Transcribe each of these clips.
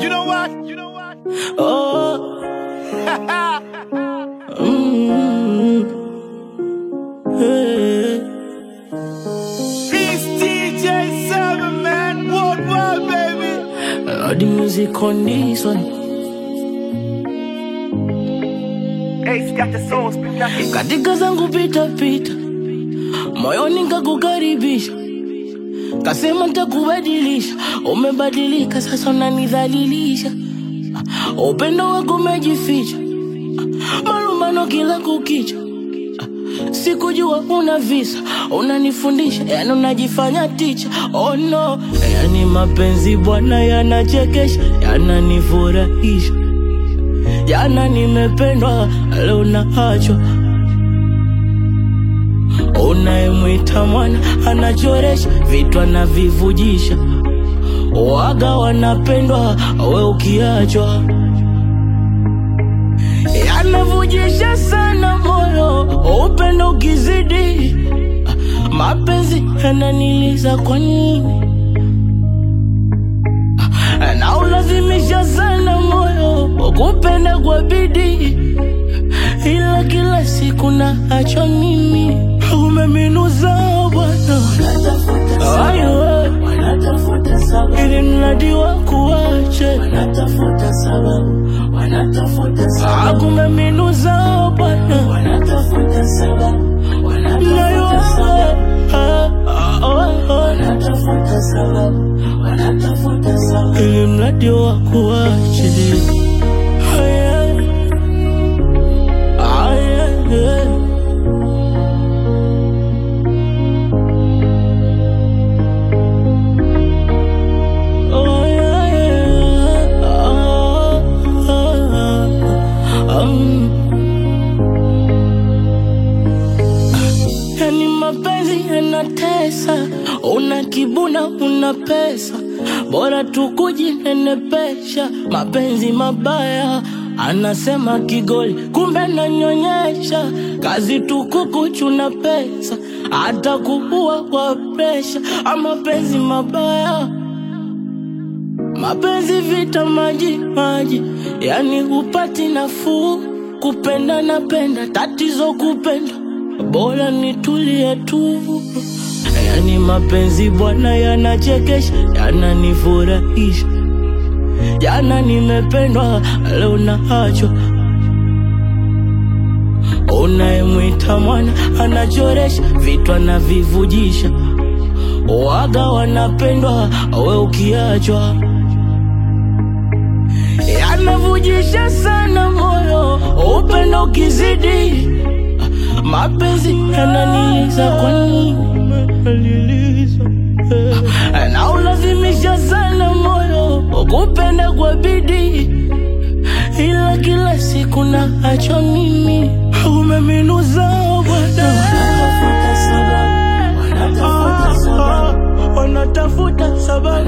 You know what? You know what? Oh. Mm. Hey. Peace DJ Seven Man Worldwide, baby. Uh, the music on this one. Ace got the soul spit knocking. Katika zangu pita pita, moyoni nkakukaribisha, kasema ntakubadilisha. Umebadilika sasa, unanidhalilisha. Upendo wako umejificha, malumbano kila kukicha. Sikujua una visa, unanifundisha, yani unajifanya ticha. Oh no, yani mapenzi bwana yanachekesha, yananifurahisha. Jana nimependwa, leo naachwa. Unayemwita mwana anachoresha, vitu anavivujisha. Waga wanapendwa, we ukiachwa. Yanavujisha sana moyo, upendo ukizidi. Mapenzi yananiliza kwa nini? na ulazimisha sana moyo kupenda kwa bidii, ila kila siku na acho mimi umeminuza Bwana, Ayo, ili mradi wa kuache akumeminuza Bwana, nayo ah, ah, oh, oh. ili mradi wa kuache Aya, aya, yeah. Oh, yeah, yeah. Ah, ah, ah. Um. Yani mapenzi yanatesa, una kibuna, una pesa, bora tu kujinenepesha. Mapenzi mabaya, anasema kigoli, kumbe nanyonyesha. Kazi tu kukuchuna pesa, hata kuua kwa presha. Mapenzi mabaya Mapenzi vita maji maji, yani hupati nafuu. Kupenda napenda, tatizo kupenda, bora nitulie tu. Yani mapenzi bwana yanachekesha, yananifurahisha. Jana nimependwa, leo naachwa. Unayemwita mwana anachoresha, vitu anavivujisha. Waga wanapendwa, we ukiachwa yanavujisha sana moyo, upendo ukizidi, mapenzi yananiliza. Kwa nini na ulazimisha sana moyo kupenda kwa bidii, ila kila siku na acho mimi umeminuza Bwana, wanatafuta sababu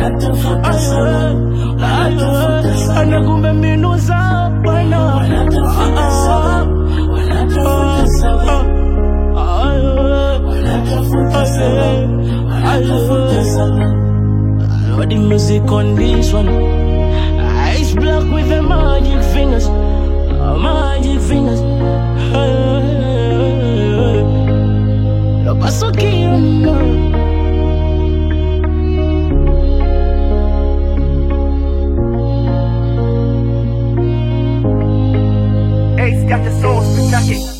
anakumbe mbinu za Bwana Lord, the music on this one Ice black with the magic fingers Magic fingers Lo paso que yo no Ace got the soul spit knocking.